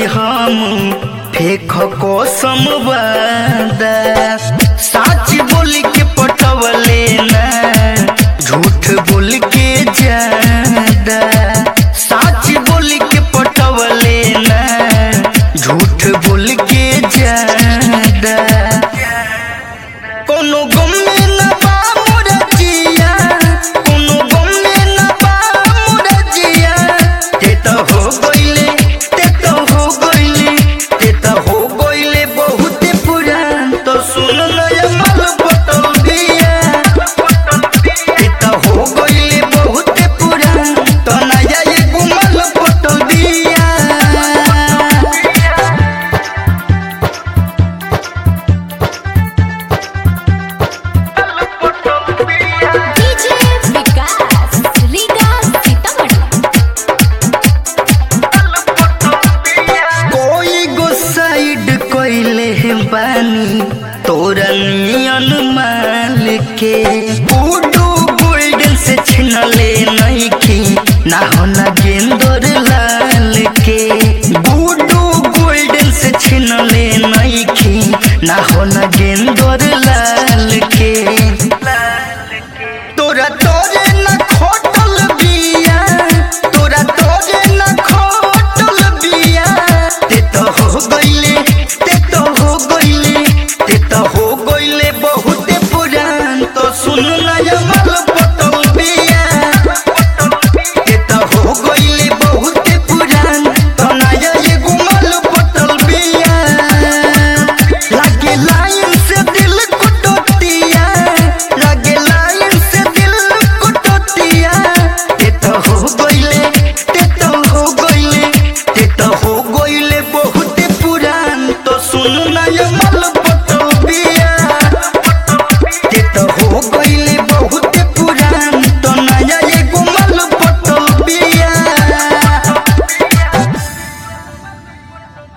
हम फेख कसम वादा सच बोल के पटवले ना झूठ बोल के ज्यादा सच बोल के पटवले ना झूठ बोल के ज्यादा कोनो गम में न बा मोर जिया कोनो गम में न बा मोर जिया ते तो हो गइले ते तो हो गइले ते तो हो गइले बहुत पुरान तो सुन नया माल बतल दिया ते तो हो गइले बहुत पुरान तो नया ये गुमल बतल दिया डीजे विकास रीगा सीतामढ़ी कोई गो साइड कोइले बानी तोरा नियन माल के बूडू गोल्डन से छिनले नहीं की ना होना गेंदर लाल के बूडू गोल्डन से छिनले नहीं की ना होना गेंदर लाल के तोरा तोरे न खोट